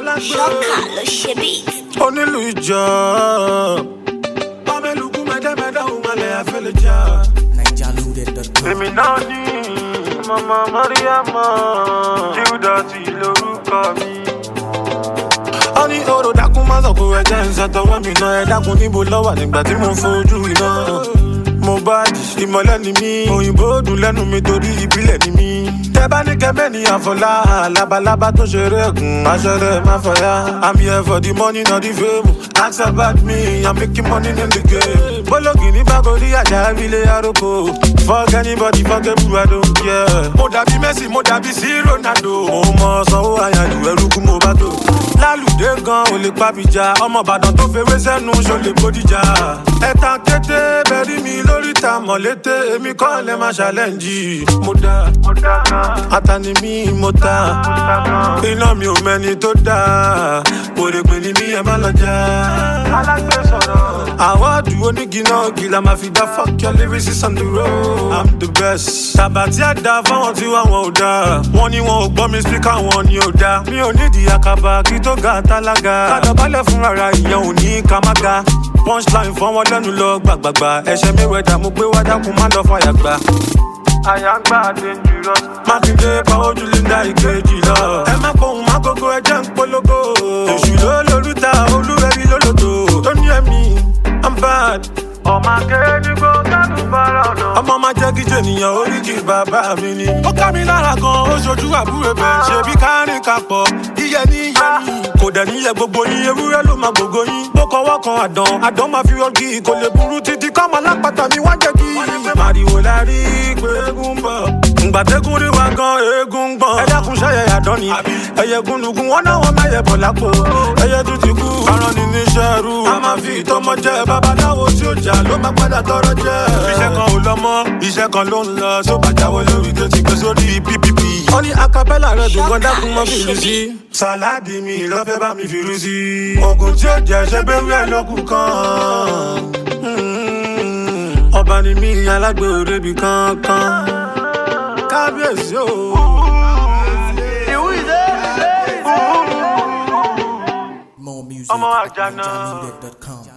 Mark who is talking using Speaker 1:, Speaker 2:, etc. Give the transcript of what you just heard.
Speaker 1: alágbè.
Speaker 2: ṣọ́kà ló ṣe beat.
Speaker 1: onílù ìjọ. Mameluku mẹ́dẹ́mẹ́dẹ́ òun malẹ̀ àfẹ́lẹ́ jà.
Speaker 3: NigerLoaded.com.
Speaker 1: Èmi náà ní Mama Mariama, Júdásì lórúkọ mi. Ó ní oró dákun má sọ̀kò ẹ̀jẹ̀ ń ṣàtọwọ́ mi náà ẹ dákun níbo lọ́wọ́ nígbà tí mo fojú iná. Mo bá di ìmọ̀lẹ́ ni mí, òyìnbó dùn lẹ́nu mi torí ìbílẹ̀ ni mí. Tẹ bá ní kẹ́mẹ́ ní àfọlá, labalábá tó ṣeré ẹ̀gùn, aṣọ rẹ̀ má fọyá. I'm here for the money, not the fame. Ask about me, I'm making money in the game. Bólógì ní Bákòrí àjà ilé àròkọ. Fuck anybody, fuck everyone, I don't care. Mo dàbí Messi, mo dàbí sí Ronaldo. Mo mọ sanwó àyàjù ẹrú kú mo bá tó. Lálùdé gan ò lè pàbíjà. Ọmọ Ìbàdàn tó fewé sẹ́nu ṣo lè bódìjà. Ẹ̀ta kété bẹ̀rí mi lórí ta mọ̀lété. Èmi kọ́ lẹ́ máa ṣàlẹ́ǹjì. Mo dá Atani mi mo ta. Iná mi ò mẹ́ni tó dáa. Òrèpè ni mí ẹ má lọ já. Alágbé sọ̀rọ̀. Àwọ̀dù onígi náà gìlà máa fi dá fuck your lyrics on the road. I'm the best. Tàbà tí a dá fáwọn tí wà wọn ò dá. Wọ́n ní wọn ò gbọ́ mi spíkà wọn ni ò dá. Mi ò nídìí àkàbà kí tó ga tálága. Kádọ̀bálẹ̀ fún rárá ìyẹn ò ní ká má ga. Punchline fọ́n wọn lẹ́nu lọ gbàgbàgbà. Ẹ̀ṣẹ̀ mi wẹ̀dà mo gbé wá dákun má lọ fàyà gbà. Àyàngbá dangerous. Mákindé pa ojú Linda ìkejì lọ. Ẹ má pohùn má gógó ẹjẹ́ ń polówó. Èṣù ló lórúta olúwẹ̀rí lólòdò. Tó ní ẹ̀mí, I'm bad. Ọmọ akéde kó kánú bára ọ̀nà. Ọmọ máa jẹ́ kí jènìyàn oríkì bàbá mi ni. Ó ká mi lára gan, ó ṣojú àbúrò bẹ̀. Ṣebí kárìn kapọ̀, iyẹ ní iyẹ ní. Kò dẹ̀ níyẹ gbogbo yín, ewúrẹ́ ló máa gbogbo yín. Bó kọwọ́ kan àdán, àdán máa fi ọgì. Kò lè burú títí kọ́mọ alápàtà mi wá jẹ́ kí. Màrìwò la rí pé eégún ń bọ̀. Ngbàdégún rí wa gan, eégún ń gbọ̀n. Ẹ dákun ṣẹ́yẹ àdán ni. Ẹyẹ gúnlùgún, wọ́n náà wọ́n mẹ́yẹ bọ̀ lápò. Ẹyẹ tún ti kú. Aràn ni níṣẹ́ rú. A máa fi ìtọ́mọ jẹ babaláwo tí ó jà ló máa padà tọrọ jẹ. Iṣẹ́ kan ò lọ mọ́, iṣẹ́ kan ló ń lọ. Tó bá jáwé lórí tó ti gbé sórí PPP. Ó ní acapella rẹ̀ dùn gan dákun mọ́ fìlú sí. Sàláàdì mi lọ́fẹ́ bá mi fìlú sí. Oògùn tí ó jẹ́ ṣẹ́ bẹ́rù ẹ̀ lọ́kùn kan. Mm, Ọba ni mí alágbè òrebi kankan. Kábíyèsí o.
Speaker 3: More music
Speaker 1: Ọmọ
Speaker 3: at
Speaker 1: àjànà.
Speaker 3: NigerLoaded.com.